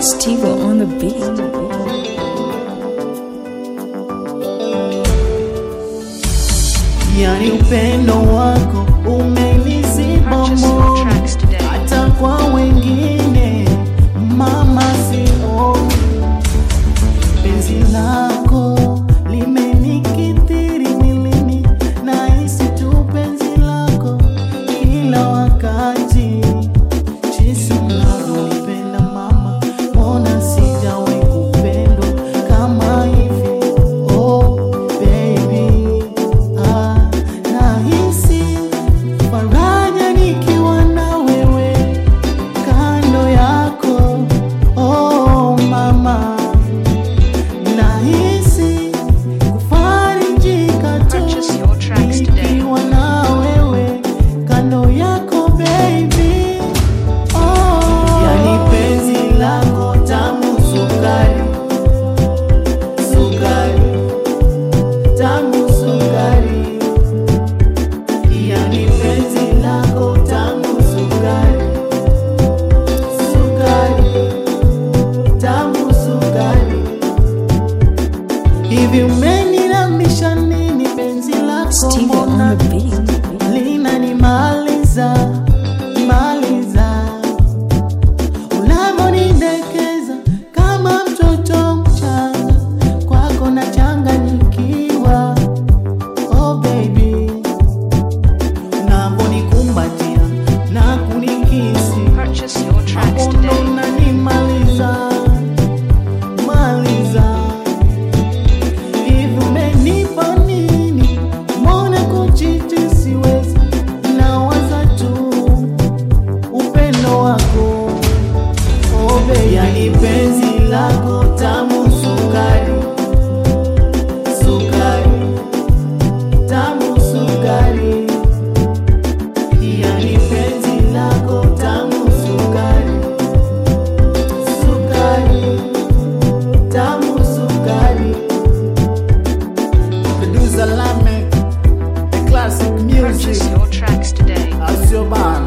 Steve on the beat. Yani upendo wako umeniziba Purchase your moyo tracks today. hata kwa wengine mama sioni penzi lako limenikithiri mwilini nahisi tu penzi lako kila wakati jinsi unavyonipenda mama mbona sijawahi kupendwa kama hivi oh baby ah, nahisi faraja nikiwa na wewe kando yako oh mama nahisi kufarijika tu Purchase your tracks today. nikiwa na wewe kando yako baby oh. yani penzi lako tamu sukari sukari tamu sukari yani penzi lako tamu sukari sukari tamu sukari hivi umenilamisha nini penzi lako Steve mbona on the beat. linanimaliza maliza unavyonidekeza kama mtoto mchanga kwako nachanganyikiwa oh baby unavyonikumbatia na kunikisi Purchase your tracks Hapo today. ndo unanimaliza maliza hivi umenipa nini mbona kuchiti siwezi nawaza tu upendo wako oh baby. yani penzi lako tamu sukari sukari tamu sukari yani penzi lako tamu sukari sukari tamu sukari Producer Lamek, the classic Purchase music your tracks today. Asio bana